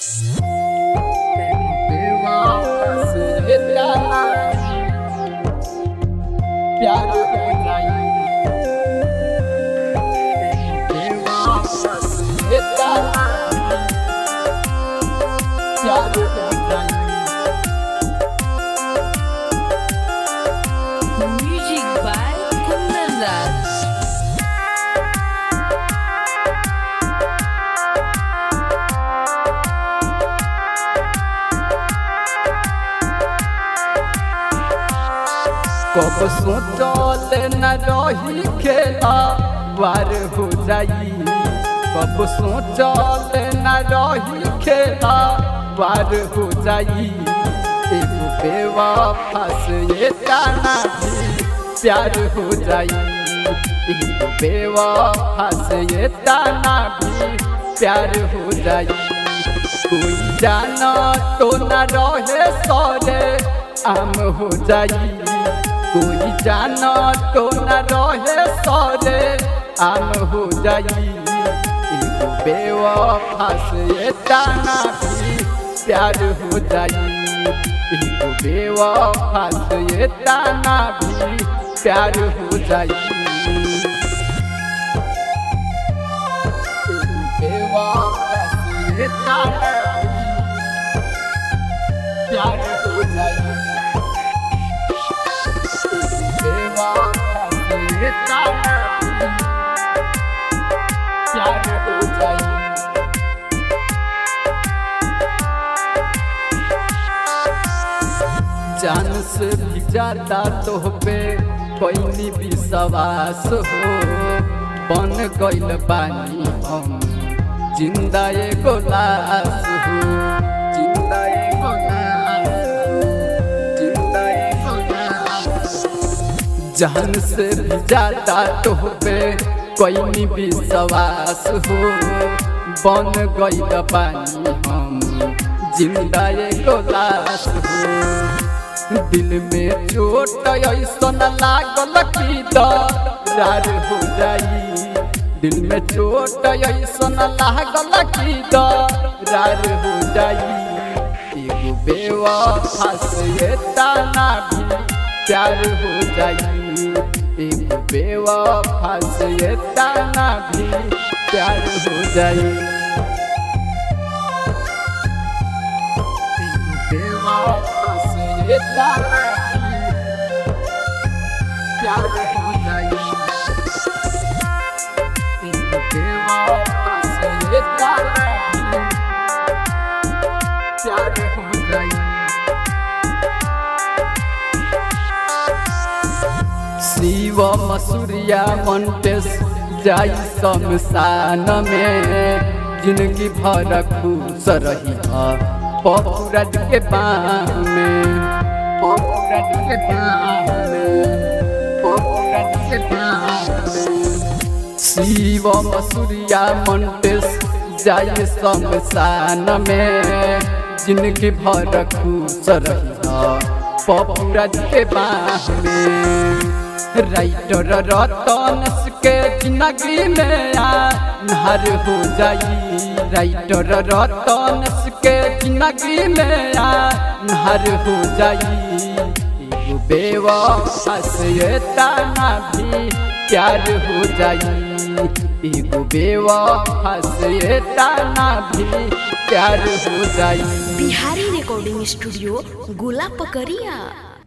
प्यार हो जाई इतना प्यार हो जाई Music by Kundan Raj. कब सोचल न रही खेला वार हो जाई कब सोचल न रही खेला वार हो जाई एगो बेवफा से ये जाना भी प्यार हो जाई एगो बेवफा से ये जाना भी प्यार हो जाई कोई जाना तो न रहे सरे आम हो जाई कोई जाना तो न रहे सरे आम हो जाई एगो बेवफा से ये जाना भी प्यार हो जाई एगो बेवफा से ये जाना भी प्यार हो जाई एगो बेवफा से ये जाना भी प्यार हो जाई प्यार हो जाई जान से भी ज्यादा तो पे कोई विश्वास हो बन गइल बानी हम जिंदा एगो लाश हो जिंदा एगो लाश जिंदा एगो लाश जान से भी ज्यादा तो पे कोई विश्वास हो बन गइल बानी हम जिंदा एगो लाश हो दिल में चोट ऐसन लागल कि दरार हो जाई दिल में चोट ऐसन लागल कि दरार हो जाई एगो बेवफा से ये ताना भी प्यार हो जाई एगो बेवफा से ये ताना भी प्यार हो जाई एगो बेवफा से ये ताना भी प्यार हो जाई एगो बेवफा से ये ताना भी प्यार हो जाई शिव मसूरिया मंटेस जाई शमशान में जिंदगी भर खुश रही पपुरज के बाह में पपुरज के बाह में पपुरज के बाह में शिव मसूरिया मंटेस जाई शमशान में जिंदगी भर खुश रही पपुरज के बाह में राइटर रतन के जिंदगी में आधार हो जाई राइटर रतन के जिंदगी में आधार हो जाई एगो बेवफा से ये ताना भी प्यार हो जाई एगो बेवफा से ये ताना भी प्यार हो जाई बिहारी रिकॉर्डिंग स्टूडियो गोला पकड़िया